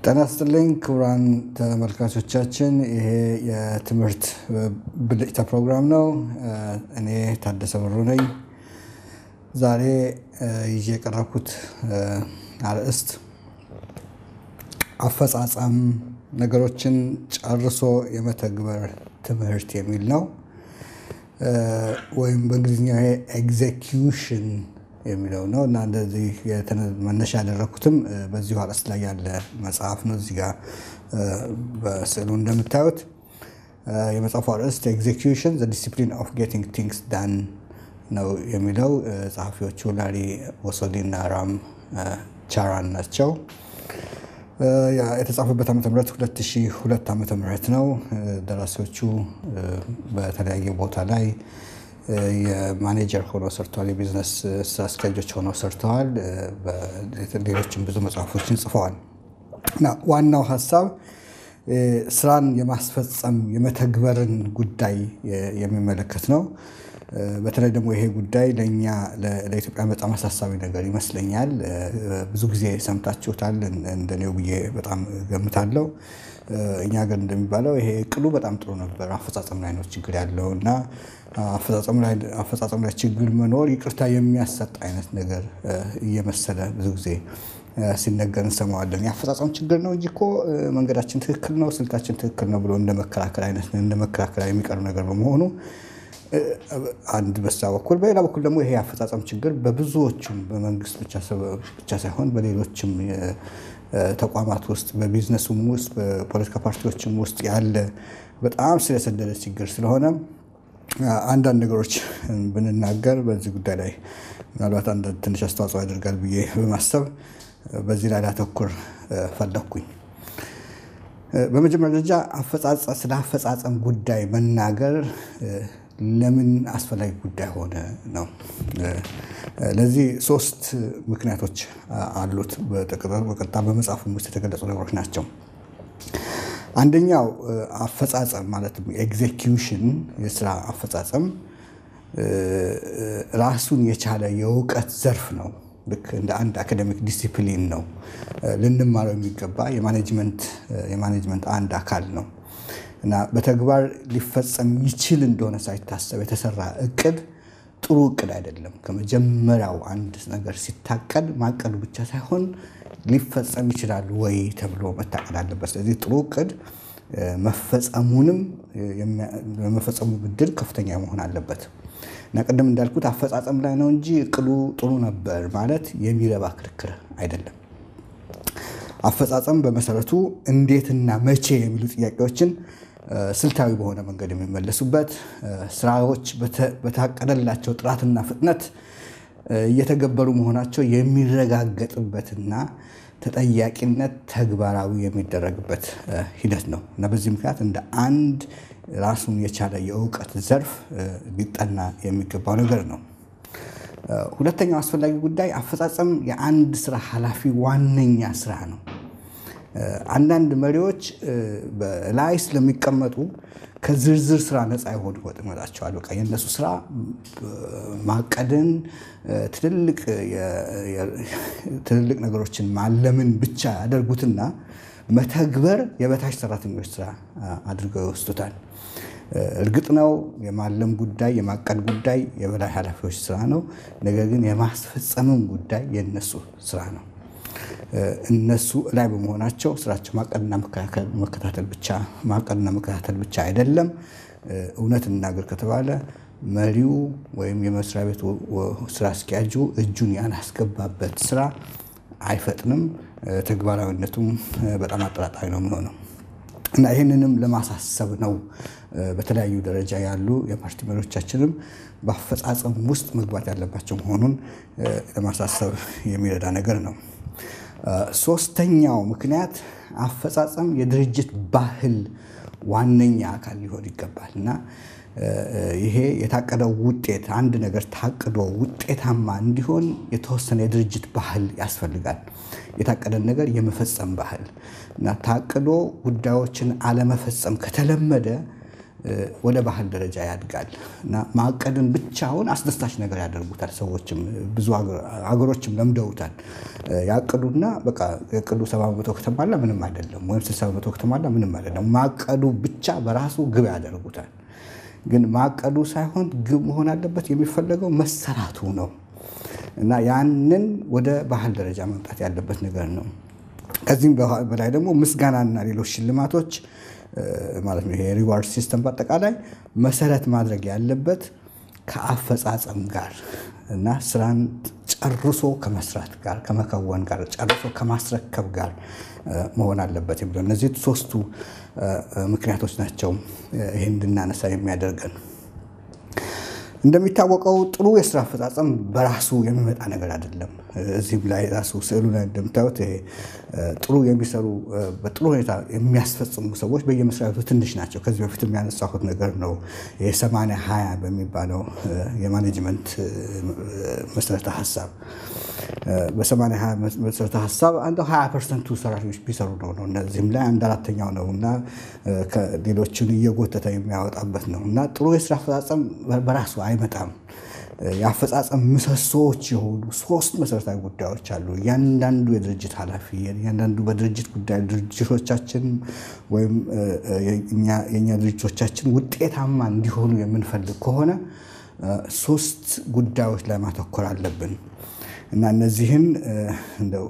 ጤና ይስጥልኝ ክቡራን ተመልካቾቻችን፣ ይሄ የትምህርት ብልጭታ ፕሮግራም ነው። እኔ ታደሰ ብሩ ነኝ። ዛሬ ይዤ የቀረብኩት አርዕስት አፈጻጸም ነገሮችን ጨርሶ የመተግበር ትምህርት የሚል ነው። ወይም በእንግሊዝኛ ኤግዜኪዩሽን የሚለው ነው እና እንደዚህ መነሻ ያደረግኩትም በዚሁ አርዕስት ላይ ያለ መጽሐፍ ነው። እዚህ ጋር በስዕሉ እንደምታዩት የመጽሐፉ አርዕስት ኤግዜኪዩሽን ዘ ዲሲፕሊን ኦፍ ጌቲንግ ቲንግስ ዳን ነው የሚለው። ጸሐፊዎቹ ላሪ ወሶሊ እና ራም ቻራን ናቸው። የተጻፈበት ዓመተ ምህረት 2002 ዓመተ ምህረት ነው። ደራሲዎቹ በተለያየ ቦታ ላይ የማኔጀር ሆነው ሰርተዋል። የቢዝነስ ስራ አስኪያጆች ሆነው ሰርተዋል። ሌሎችም ብዙ መጽሐፎችን ጽፈዋል እና ዋናው ሀሳብ ስራን የማስፈጸም የመተግበርን ጉዳይ የሚመለከት ነው። በተለይ ደግሞ ይሄ ጉዳይ ለእኛ ለኢትዮጵያ በጣም አሳሳቢ ነገር ይመስለኛል። ብዙ ጊዜ ሰምታችሁታል እንደኔው ብዬ በጣም ገምታለሁ። እኛ ሀገር እንደሚባለው ይሄ እቅዱ በጣም ጥሩ ነበር፣ አፈጻጸም ላይ ነው ችግር ያለው እና አፈጻጸም ላይ ችግር መኖር ይቅርታ የሚያሰጥ አይነት ነገር እየመሰለ ብዙ ጊዜ ሲነገር እንሰማዋለን። የአፈጻጸም ችግር ነው እንጂ እኮ መንገዳችን ትክክል ነው፣ ስልታችን ትክክል ነው ብሎ እንደ መከራከር አይነት እንደ መከራከሪያ የሚቀርብ ነገር በመሆኑ አንድ በዛ በኩል በሌላ በኩል ደግሞ ይሄ የአፈጻጸም ችግር በብዙዎቹም በመንግስት ብቻ ሳይሆን በሌሎችም ተቋማት ውስጥ በቢዝነሱም ውስጥ በፖለቲካ ፓርቲዎችም ውስጥ ያለ በጣም ስር የሰደደ ችግር ስለሆነ አንዳንድ ነገሮች ብንናገር በዚህ ጉዳይ ላይ ምናልባት አንዳንድ ትንሽ አስተዋጽኦ ያደርጋል ብዬ በማሰብ በዚህ ላይ ላተኩር ፈለግኩኝ። በመጀመሪያ ደረጃ ስለ አፈጻጸም ጉዳይ መናገር ለምን አስፈላጊ ጉዳይ ሆነ ነው። ለዚህ ሶስት ምክንያቶች አሉት። በቀጥታ በመጽሐፉም ውስጥ የተገለጹ ነገሮች ናቸው። አንደኛው አፈጻጸም ማለትም ኤግዜኪዩሽን የስራ አፈጻጸም ራሱን የቻለ የእውቀት ዘርፍ ነው። ልክ እንደ አንድ አካዴሚክ ዲሲፕሊን ነው። ልንማረው የሚገባ የማኔጅመንት አንድ አካል ነው እና በተግባር ሊፈጸም ይችል እንደሆነ ሳይታሰብ የተሰራ እቅድ ጥሩ እቅድ አይደለም። ከመጀመሪያው አንድ ነገር ሲታቀድ ማቀዱ ብቻ ሳይሆን ሊፈጸም ይችላል ወይ ተብሎ መታቀድ አለበት። ስለዚህ ጥሩ እቅድ መፈጸሙንም የመፈጸሙ እድል ከፍተኛ መሆን አለበት እና ቅድም እንዳልኩት አፈጻጸም ላይ ነው እንጂ እቅዱ ጥሩ ነበር ማለት የሚረባ ክርክር አይደለም። አፈጻጸም በመሰረቱ እንዴትና መቼ የሚሉ ጥያቄዎችን ስልታዊ በሆነ መንገድ የሚመለሱበት ስራዎች በታቀደላቸው ጥራትና ፍጥነት እየተገበሩ መሆናቸው የሚረጋገጥበትና ተጠያቂነት ተግባራዊ የሚደረግበት ሂደት ነው እና በዚህ ምክንያት እንደ አንድ ራሱን የቻለ የእውቀት ዘርፍ ሊጠና የሚገባው ነገር ነው። ሁለተኛው አስፈላጊ ጉዳይ አፈጻጸም የአንድ ስራ ኃላፊ ዋነኛ ስራ ነው። አንዳንድ መሪዎች ላይ ስለሚቀመጡ ከዝርዝር ስራ ነፃ የሆኑ ይመጣቸዋል። በቃ የእነሱ ስራ ማቀድን፣ ትልልቅ ነገሮችን ማለምን ብቻ ያደርጉትና መተግበር የበታች ሰራተኞች ስራ አድርገው ይወስዱታል። እርግጥ ነው የማለም ጉዳይ የማቀድ ጉዳይ የበላይ ኃላፊዎች ስራ ነው። ነገር ግን የማስፈጸምም ጉዳይ የእነሱ ስራ ነው። እነሱ ላይ በመሆናቸው ስራቸው ማቀድና መከታተል ብቻ ማቀድና መከታተል ብቻ አይደለም። እውነት እናገር ከተባለ መሪው ወይም የመስሪያ ቤቱ ስራ አስኪያጁ እጁን ያላስገባበት ስራ አይፈጥንም፣ ተግባራዊነቱም በጣም አጠራጣሪ ነው የሚሆነው እና ይህንንም ለማሳሰብ ነው በተለያዩ ደረጃ ያሉ የፓርቲ መሪዎቻችንም በአፈጻጸም ውስጥ መግባት ያለባቸው መሆኑን ለማሳሰብ የሚረዳ ነገር ነው። ሶስተኛው ምክንያት አፈጻጸም የድርጅት ባህል ዋነኛ አካል ሊሆን ይገባል እና ይሄ የታቀደው ውጤት አንድ ነገር ታቅዶ ውጤታማ እንዲሆን የተወሰነ የድርጅት ባህል ያስፈልጋል። የታቀደን ነገር የመፈጸም ባህል እና ታቅዶ ጉዳዮችን አለመፈጸም ከተለመደ ወደ ባህል ደረጃ ያድጋል እና ማቀድን ብቻውን አስደሳች ነገር ያደርጉታል። ሰዎችም ብዙ ሀገሮችም ለምደውታል። ያቅዱና በቃ የቅዱ ሰባ በመቶ ከተሟላ ምንም አይደለም፣ ወይም ስልሳ በመቶ ከተሟላ ምንም አይደለም። ማቀዱ ብቻ በራሱ ግብ ያደርጉታል። ግን ማቀዱ ሳይሆን ግብ መሆን አለበት፣ የሚፈለገው መሰራቱ ነው እና ያንን ወደ ባህል ደረጃ መምጣት ያለበት ነገር ነው። ከዚህም በላይ ደግሞ ምስጋናና ሌሎች ሽልማቶች ማለት ነው። ይሄ ሪዋርድ ሲስተም በአጠቃላይ መሰረት ማድረግ ያለበት ከአፈጻጸም ጋር እና ስራን ጨርሶ ከመስራት ጋር ከመከወን ጋር ጨርሶ ከማስረከብ ጋር መሆን አለበት የሚለው እነዚህ ሶስቱ ምክንያቶች ናቸው ይህን እንድናነሳ የሚያደርገን። እንደሚታወቀው ጥሩ የስራ አፈጻጸም በራሱ የሚመጣ ነገር አይደለም። እዚህም ላይ ራሱ ስዕሉ ላይ እንደምታዩት ይሄ ጥሩ የሚሰሩ በጥሩ ሁኔታ የሚያስፈጽሙ ሰዎች በየመስሪያ ቤቱ ትንሽ ናቸው። ከዚህ በፊት የሚያነሳሁት ነገር ነው። የሰማንያ ሀያ በሚባለው የማኔጅመንት መሰረተ ሀሳብ በሰማንያ ሀያ መሰረተ ሀሳብ አንዱ ሀያ ፐርሰንቱ ሰራተኞች ቢሰሩ ነው ነው እነዚህም ላይ አንድ አራተኛው ነው እና ሌሎችን እየጎተተ የሚያወጣበት ነው እና ጥሩ የስራ አፈጻጸም በራሱ አይመጣም። የአፈጻጸም ምሰሶዎች የሆኑ ሶስት መሰረታዊ ጉዳዮች አሉ። እያንዳንዱ የድርጅት ኃላፊ እያንዳንዱ በድርጅት ጉዳይ ድርጅቶቻችን ወይም የእኛ ድርጅቶቻችን ውጤታማ እንዲሆኑ የምንፈልግ ከሆነ ሶስት ጉዳዮች ላይ ማተኮር አለብን እና እነዚህን እንደው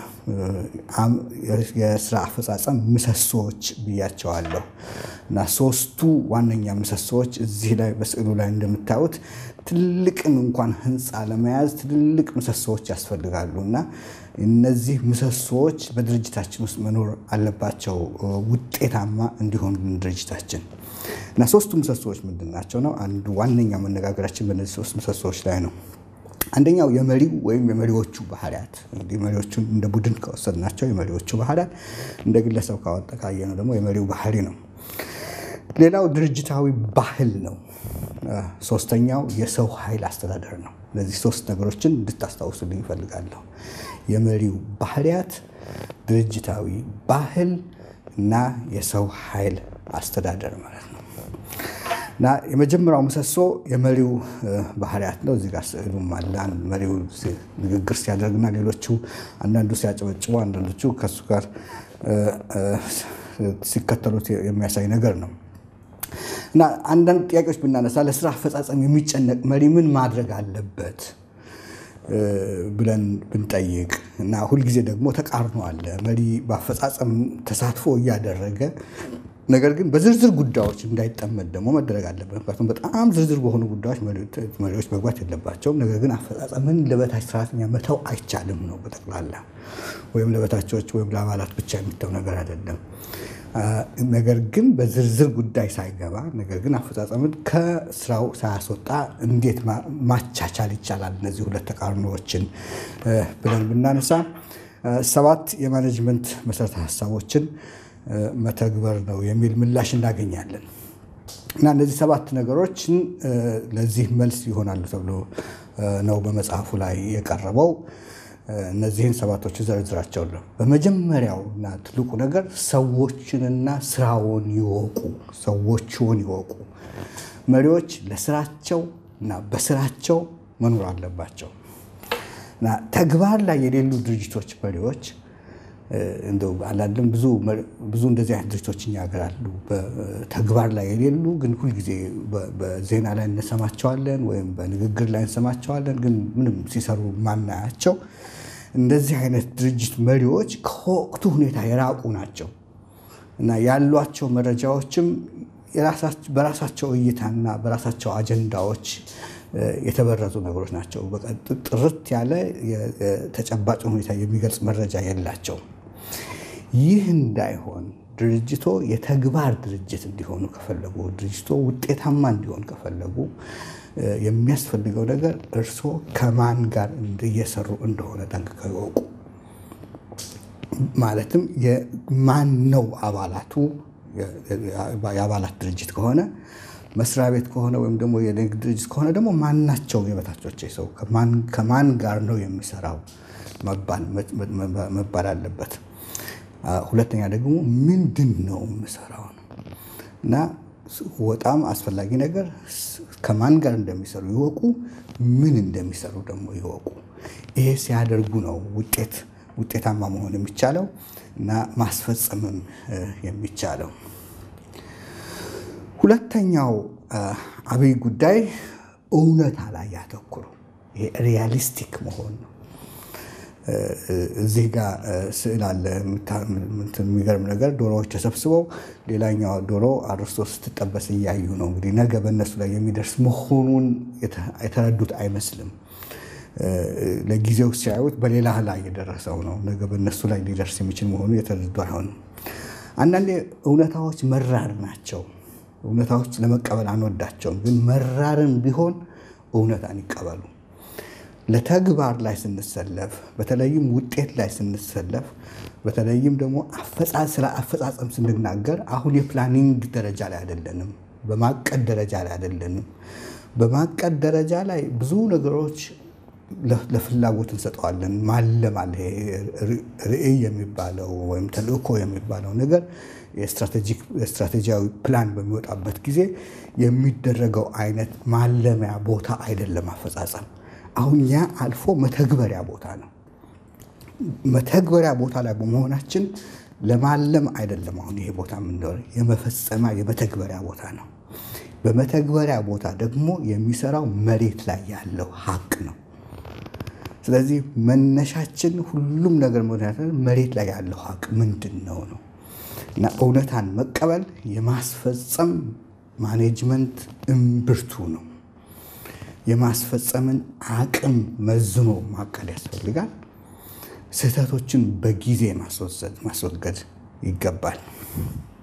የስራ አፈጻጸም ምሰሶዎች ብያቸዋለሁ እና ሶስቱ ዋነኛ ምሰሶዎች እዚህ ላይ በስዕሉ ላይ እንደምታዩት ትልቅን እንኳን ህንፃ ለመያዝ ትልልቅ ምሰሶዎች ያስፈልጋሉ እና እነዚህ ምሰሶዎች በድርጅታችን ውስጥ መኖር አለባቸው ውጤታማ እንዲሆኑ ድርጅታችን እና ሶስቱ ምሰሶዎች ምንድን ናቸው ነው አንዱ ዋነኛው መነጋገራችን በእነዚህ ሶስት ምሰሶዎች ላይ ነው። አንደኛው የመሪው ወይም የመሪዎቹ ባህሪያት እንግዲህ መሪዎቹን እንደ ቡድን ከወሰድናቸው የመሪዎቹ ባህሪያት፣ እንደ ግለሰብ ካወጠቃየ ነው ደግሞ የመሪው ባህሪ ነው። ሌላው ድርጅታዊ ባህል ነው። ሶስተኛው የሰው ኃይል አስተዳደር ነው። እነዚህ ሶስት ነገሮችን እንድታስታውሱልኝ ይፈልጋለሁ። የመሪው ባህሪያት፣ ድርጅታዊ ባህል እና የሰው ኃይል አስተዳደር ማለት ነው። እና የመጀመሪያው ምሰሶ የመሪው ባህሪያት ነው። እዚህ ጋር ስዕሉም አለ። መሪው ንግግር ሲያደርግና ሌሎቹ አንዳንዱ ሲያጨበጭቡ፣ አንዳንዶቹ ከሱ ጋር ሲከተሉት የሚያሳይ ነገር ነው። እና አንዳንድ ጥያቄዎች ብናነሳ ለስራ አፈጻጸም የሚጨነቅ መሪ ምን ማድረግ አለበት ብለን ብንጠይቅ እና ሁልጊዜ ደግሞ ተቃርኖ አለ። መሪ በአፈጻጸም ተሳትፎ እያደረገ ነገር ግን በዝርዝር ጉዳዮች እንዳይጠመድ ደግሞ መደረግ አለበት። ምክንያቱም በጣም ዝርዝር በሆኑ ጉዳዮች መሪዎች መግባት የለባቸውም። ነገር ግን አፈጻጸምን ለበታች ሰራተኛ መተው አይቻልም ነው በጠቅላላ ወይም ለበታቾች ወይም ለአባላት ብቻ የሚተው ነገር አይደለም። ነገር ግን በዝርዝር ጉዳይ ሳይገባ ነገር ግን አፈጻጸምን ከስራው ሳያስወጣ እንዴት ማቻቻል ይቻላል እነዚህ ሁለት ተቃርኖዎችን ብለን ብናነሳ ሰባት የማኔጅመንት መሰረተ ሀሳቦችን መተግበር ነው የሚል ምላሽ እናገኛለን። እና እነዚህ ሰባት ነገሮችን ለዚህ መልስ ይሆናሉ ተብሎ ነው በመጽሐፉ ላይ የቀረበው። እነዚህን ሰባቶች ዘርዝራቸዋለሁ። በመጀመሪያው እና ትልቁ ነገር ሰዎችንና ስራውን ይወቁ። ሰዎችውን ይወቁ። መሪዎች ለስራቸው እና በስራቸው መኖር አለባቸው። እና ተግባር ላይ የሌሉ ድርጅቶች መሪዎች እንደው አላለም ብዙ ብዙ እንደዚህ አይነት ድርጅቶች እኛ ሀገር አሉ። በተግባር ላይ የሌሉ ግን ሁልጊዜ በዜና ላይ እንሰማቸዋለን ወይም በንግግር ላይ እንሰማቸዋለን፣ ግን ምንም ሲሰሩ ማናያቸው እንደዚህ አይነት ድርጅት መሪዎች ከወቅቱ ሁኔታ የራቁ ናቸው እና ያሏቸው መረጃዎችም በራሳቸው እይታና በራሳቸው አጀንዳዎች የተበረዙ ነገሮች ናቸው። ጥርት ያለ ተጨባጭ ሁኔታ የሚገልጽ መረጃ የላቸውም። ይህ እንዳይሆን ድርጅቶ የተግባር ድርጅት እንዲሆኑ ከፈለጉ ድርጅቶ ውጤታማ እንዲሆን ከፈለጉ የሚያስፈልገው ነገር እርስዎ ከማን ጋር እየሰሩ እንደሆነ ጠንቅቀው ይወቁ። ማለትም ማን ነው አባላቱ? የአባላት ድርጅት ከሆነ መስሪያ ቤት ከሆነ ወይም ደግሞ የንግድ ድርጅት ከሆነ ደግሞ ማናቸው የበታቾች ሰው ከማን ጋር ነው የሚሰራው መባል አለበት። ሁለተኛ ደግሞ ምንድን ነው የምሰራው ነው እና በጣም አስፈላጊ ነገር ከማን ጋር እንደሚሰሩ ይወቁ፣ ምን እንደሚሰሩ ደግሞ ይወቁ። ይሄ ሲያደርጉ ነው ውጤት ውጤታማ መሆን የሚቻለው እና ማስፈጸምም የሚቻለው። ሁለተኛው አብይ ጉዳይ እውነታ ላይ ያተኩሩ። ይሄ ሪያሊስቲክ መሆን ነው። እዚህ ጋር ስዕል አለ። የሚገርም ነገር ዶሮዎች ተሰብስበው ሌላኛው ዶሮ አርስቶ ስትጠበስ እያዩ ነው። እንግዲህ ነገ በእነሱ ላይ የሚደርስ መሆኑን የተረዱት አይመስልም። ለጊዜው ሲያዩት በሌላ ላይ የደረሰው ነው። ነገ በእነሱ ላይ ሊደርስ የሚችል መሆኑ የተረዱ አይሆንም። አንዳንዴ እውነታዎች መራር ናቸው። እውነታዎች ለመቀበል አንወዳቸውም፣ ግን መራርን ቢሆን እውነታን ይቀበሉ። ለተግባር ላይ ስንሰለፍ በተለይም ውጤት ላይ ስንሰለፍ በተለይም ደግሞ ስለ አፈጻጸም ስንናገር አሁን የፕላኒንግ ደረጃ ላይ አይደለንም፣ በማቀድ ደረጃ ላይ አይደለንም። በማቀድ ደረጃ ላይ ብዙ ነገሮች ለፍላጎት እንሰጠዋለን። ማለም አለ። ርዕይ የሚባለው ወይም ተልእኮ የሚባለው ነገር የስትራቴጂያዊ ፕላን በሚወጣበት ጊዜ የሚደረገው አይነት ማለሚያ ቦታ አይደለም አፈጻጸም። አሁን ያ አልፎ መተግበሪያ ቦታ ነው። መተግበሪያ ቦታ ላይ በመሆናችን ለማለም አይደለም። አሁን ይሄ ቦታ ምንደሆነ የመፈጸሚያ የመተግበሪያ ቦታ ነው። በመተግበሪያ ቦታ ደግሞ የሚሰራው መሬት ላይ ያለው ሀቅ ነው። ስለዚህ መነሻችን ሁሉም ነገር መሬት ላይ ያለው ሀቅ ምንድን ነው ነው እና እውነታን መቀበል የማስፈጸም ማኔጅመንት እምብርቱ ነው። የማስፈጸምን አቅም መዝኖ ማቀድ ያስፈልጋል። ስህተቶችን በጊዜ ማስወገድ ይገባል።